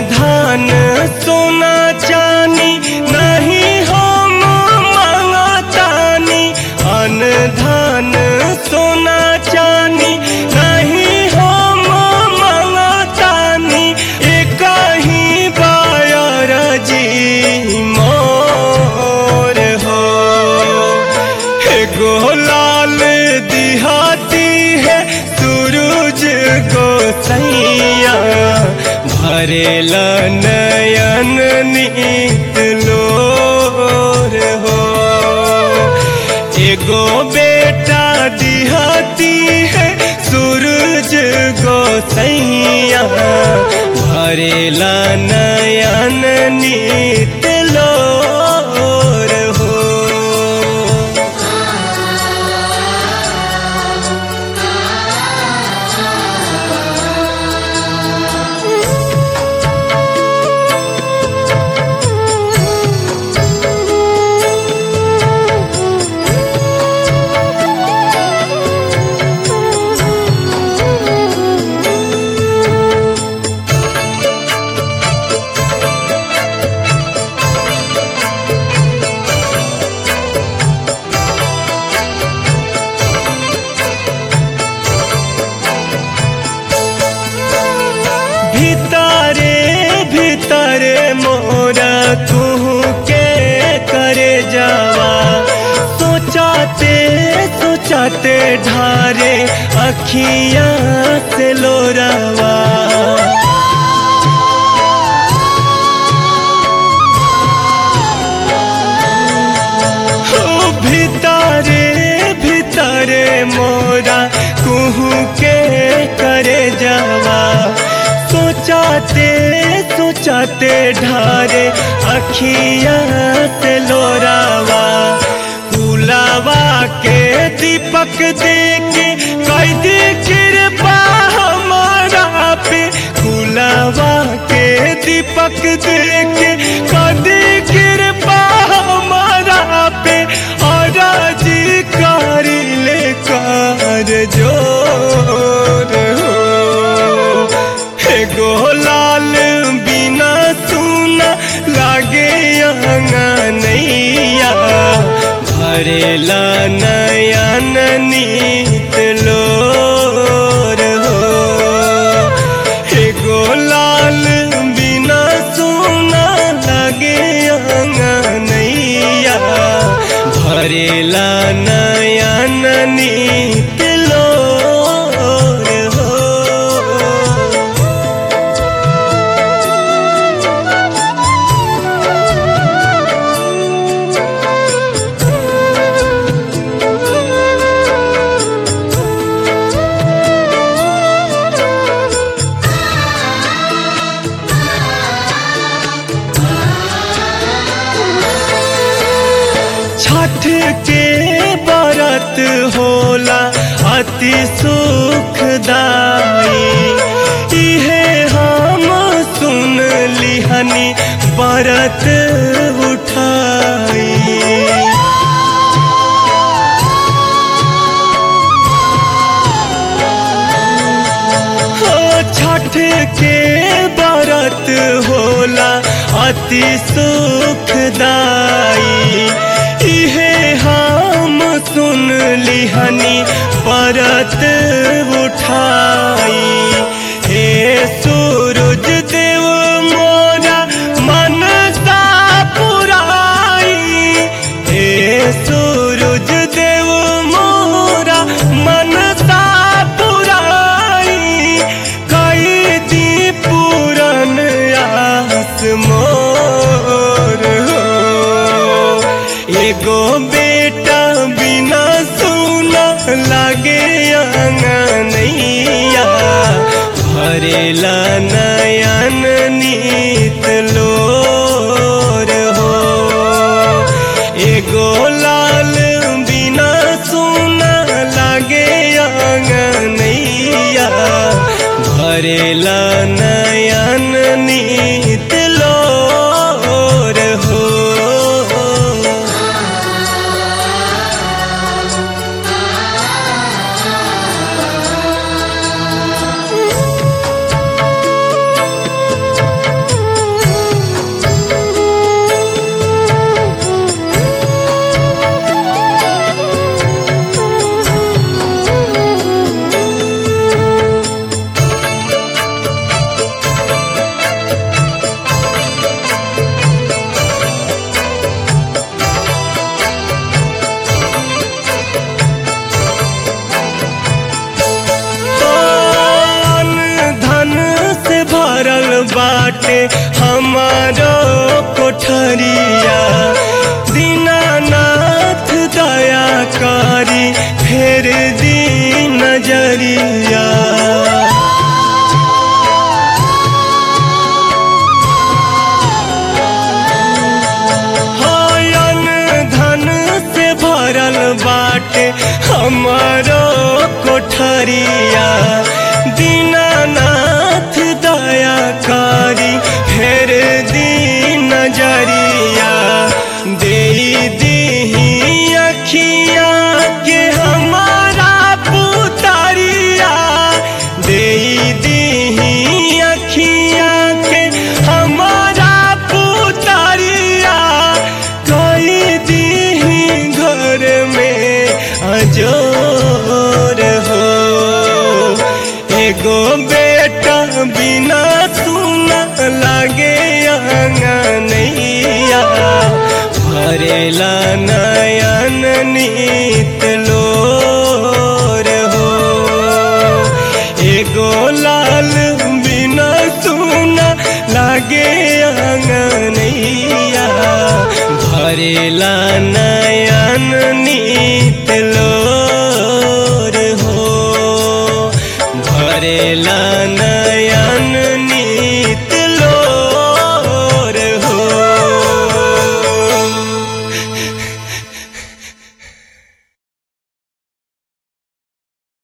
धान सोना चानी नहीं हम मांगतानी अन धान सोना चानी नहीं हम मांगतानी एक ही बायर जी मोर हो एगो लाल दिहाती है सूरज को सैया भरेला नयन नीत लोर हो एगो बेटा दिहाती है सूरज को सैया भरेला नयन नीत लोर हो भीतरे भीतरे मोरा तू के करे जावा सोचाते सोचाते ढारे अखियां से लोरावा हो भीतरे भीतरे मोरा कुहू के करे जावा सोचाते सोचाते ढारे अखिया से लोरावा गुलावा के दीपक देके कैदी कृपा हमारा पे गुलावा के दीपक देके कैदी कृपा हमारा पे और जी कर ले कर जोर हो एगो लाल बिना सुना लागे नैया भरेला नयन नीत लोर हो एगो लाल बिना सुना लागे नैया भरेला नयन नीत लोर हो छठ के व्रत होला अति सुखदाई इहे हम सुन लिहनी व्रत उठाई हो छठ के व्रत होला अति सुखदाई इहे हम सुन लिहनी व्रत उठाई हे सूरज देव मोरा मन सा पुराई हे सूरज देव मोरा मन सा पुराई कई दी पूरन आस मोर हो एगो बेटा बिना सुना लागे नैया भरेला नयन नीत लोर हो एगो लाल बिना सुना लागे नैया भरेला नयन नीत लोर हो Thank you. बाटे हमारो कोठरिया दीनानाथ दया करी फेर दी नजरिया हयन धन से भरल बाटे हमारो कोठरिया दीनानाथ दया करी फेर दी नजरिया दे दी अखिया के हमारा पुतरिया दे दी अखिया के हमारा पुतरिया कई दी घर में अजोर हो एगो बेटा बिना सुना लागे अंगनैया भरेला नयन नीत लोर हो एगो लाल बिना सुना लागे अंगनैया भरेला नयन नीत लोर हो भरेला नयन